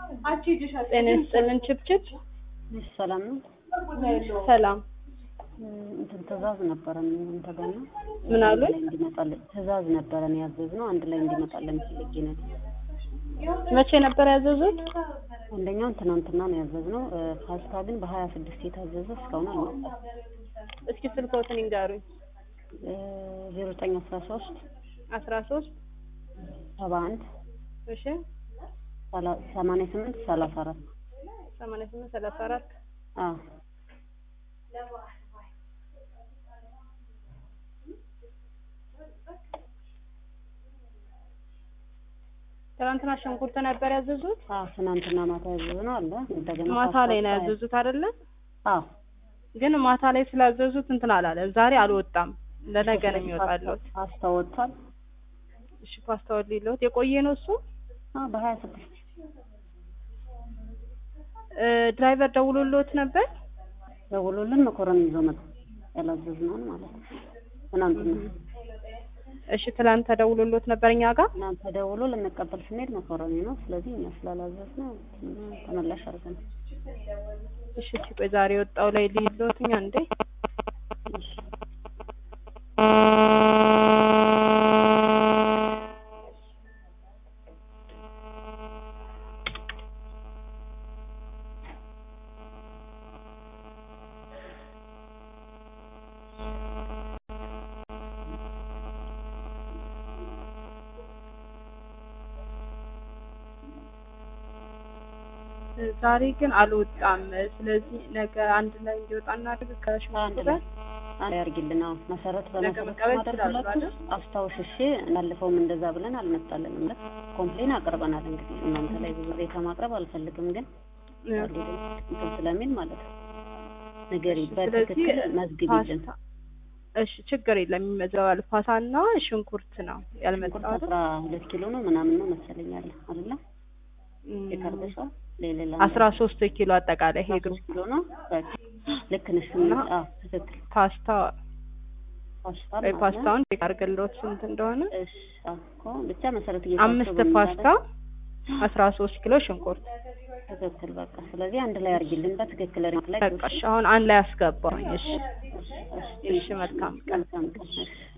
ጤና ይስጥልን ችብችብ እሺ ሰላም ነው። ሰላም እንትን ትእዛዝ ነበረን እንተ ጋር ነው ምን አሉ? ላይ እንዲመጣልን ትእዛዝ ነበረን ያዘዝነው አንድ ላይ እንዲመጣልን ፈልጌ ነው። መቼ ነበር ያዘዙት? አንደኛውን ትናንትና ነው ያዘዝነው። እ፣ ፓስታ ግን በሀያ ስድስት የታዘዘ እስካሁን አልመጣም። እስኪ ስልክዎትን ይንገሩኝ። ዜሮ ዘጠኝ አስራ ሶስት አስራ ሶስት ሰባ አንድ እሺ ሰማንያ ስምንት ሰላሳ አራት ሰማንያ ስምንት ሰላሳ አራት አዎ ትናንትና ሽንኩርት ነበር ያዘዙት? አዎ ትናንትና ማታ ያዘዝነው አለ እንደገና ማታ ፓስታ ላይ ነው በሀያ- ያዘዙት አይደለ? አዎ ግን ማታ ላይ ስላዘዙት እንትን አላለም። ዛሬ አልወጣም። ለነገ ነው የሚወጣለት። ፓስታ ወጥቷል። እሺ ፓስታውን ሊለውት የቆየ ነው እሱ። አዎ በሀያ ስድስት እ፣ ድራይቨር ደውሎልዎት ነበር? ደውሎልን መኮረኒ ይዞ መጣ። ያላዘዝነውን ማለት ነው። ትናንትና እሺ ትላንት ተደውሎልዎት ነበር እኛ ጋር? እናንተ ደውሎ ልንቀበል ስንሄድ መኮረኒ ነው። ስለዚህ እኛ ስላላዘዝነው ተመላሽ አድርገን እሺ እስኪ ቆይ ዛሬ የወጣው ላይ ሊለዎት እኛ እንዴ እሺ ዛሬ ግን አልወጣም። ስለዚህ ነገ አንድ ላይ እንዲወጣ እናድርግ አንድ ከሽንኩርቱ ላይ ጋር። አንድ ላይ ያርግልን። አዎ መሰረት በመሰረት መቀበል ማድረግ ይችላሉ ሁለቱ አይደል? አስታውሽ እሺ። እናልፈውም እንደዛ ብለን አልመጣልንም ብለን ኮምፕሌን አቅርበናል። እንግዲህ እናንተ ላይ ብዙ ሬታ ማቅረብ አልፈልግም፣ ግን እንትን ስለሚል ማለት ነው ንገሪ፣ በትክክል መዝግቢልን። ፓስታ እሺ ችግር የለም ይመዘባል። ፓስታና ሽንኩርት ነው ሽንኩርት ያልመጣው አይደል? አስራ ሁለት ኪሎ ነው ምናምን ነው መሰለኝ አለ አይደለ? እም፣ የካርደሻ ሌላ አስራ ሶስት ኪሎ አጠቃላይ ይሄ ግሩፕ ኪሎ ነው። በቃ ልክ ነሽ። እና አዎ ትክክል። ፓስታ ፓስታ ወይ ማለት ነው። ፓስታውን ቼክ አድርግልዎት ስንት እንደሆነ። እሺ አዎ እኮ ብቻ መሰረት አምስት እየታሰቡ ፓስታ አስራ ሶስት ኪሎ ሽንኩርት። ትክክል። በቃ ስለዚህ አንድ ላይ አድርጊልን በትክክል ሪሞት ላይ በቃ እሺ አሁን አንድ ላይ አስገባኝ። እሺ እሺ መልካም ቀን። መልካም ቀን። እሺ